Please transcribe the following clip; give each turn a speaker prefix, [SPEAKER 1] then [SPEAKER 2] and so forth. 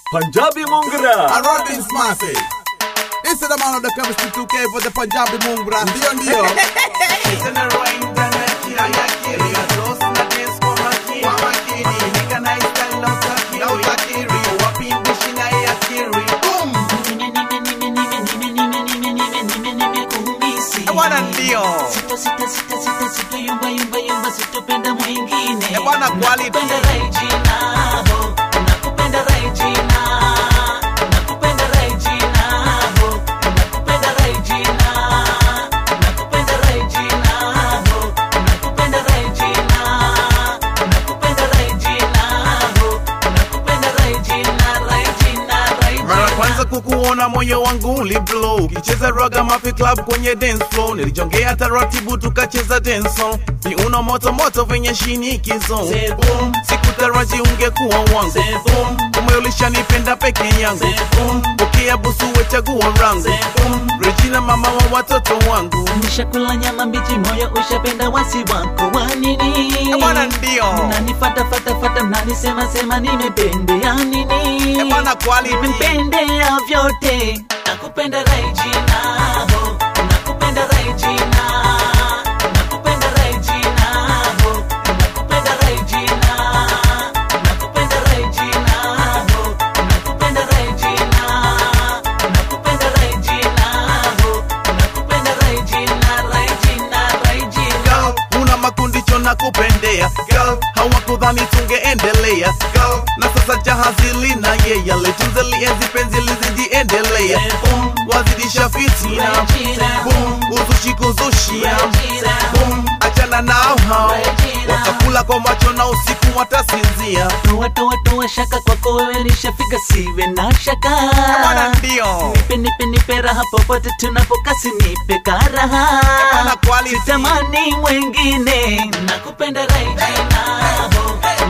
[SPEAKER 1] Punjabi Mungra.
[SPEAKER 2] And Robin Smasi. This is the man of the chemistry 2K for the Punjabi Mungra. Ndio ndio.
[SPEAKER 3] Bwana ndio.
[SPEAKER 4] Sita, sita, sita, sita, sita, yumba, yumba, yumba, sitopenda mwingine.
[SPEAKER 3] Eh, bwana, quality.
[SPEAKER 4] Nakupenda Regina, ho. Nakupenda Regina. Nakupenda Regina, ho. Nakupenda Regina. Nakupenda Regina, ho. Nakupenda Regina. Nakupenda Regina, ho. Nakupenda Regina, Regina, Regina.
[SPEAKER 3] Mara kwanza kukuona moyo wangu uliblow, ukicheza raga mafi club kwenye dance floor, nilijongea taratibu tukacheza dance song, viuno moto moto venye shinikizo,
[SPEAKER 4] Say boom.
[SPEAKER 3] sikutaraji ungekuwa wangu,
[SPEAKER 4] Say boom.
[SPEAKER 3] kumbe ulishanipenda peke yangu,
[SPEAKER 4] Say boom.
[SPEAKER 3] pokea busu we chaguo rangu,
[SPEAKER 4] Say boom.
[SPEAKER 3] Regina mama wa watoto wangu,
[SPEAKER 4] Nishakula nyama mbichi, moyo ushapenda wasi wako wa nini?
[SPEAKER 3] Eh, bwana ndio.
[SPEAKER 4] Mnanifata fata fata, mnanisema sema nimependea nini?
[SPEAKER 3] Eh, bwana quality.
[SPEAKER 4] Nimependea vyote, nakupenda Regina, ho. nakupenda Regina, nakupenda Regina, ho. nakupenda Regina, nakupenda Regina, ho. nakupenda Regina, nakupenda Regina, ho. nakupenda Regina, Regina, Regina.
[SPEAKER 3] Girl, una makundicho na kupendea Girl, hawakudhani tungeendelea Girl, na sasa jahazi lina yeye litunze lienzi penzi lizijiendelea
[SPEAKER 4] Boom.
[SPEAKER 3] wazidisha fitina
[SPEAKER 4] Regina.
[SPEAKER 3] Boom, uzushi kuzushia
[SPEAKER 4] Regina.
[SPEAKER 3] Boom, achana nao hao
[SPEAKER 4] Regina.
[SPEAKER 3] watakula kwa macho na usiku watasinzia
[SPEAKER 4] Toa toa toa shaka kwako wewe nishafika, siwe na shaka.
[SPEAKER 3] Bwana ndio
[SPEAKER 4] Nipe nipe nipe raha popote tunapokasi, nipe karaha.
[SPEAKER 3] Bwana quality.
[SPEAKER 4] Sitamani mwengine, nakupenda Regina, ho.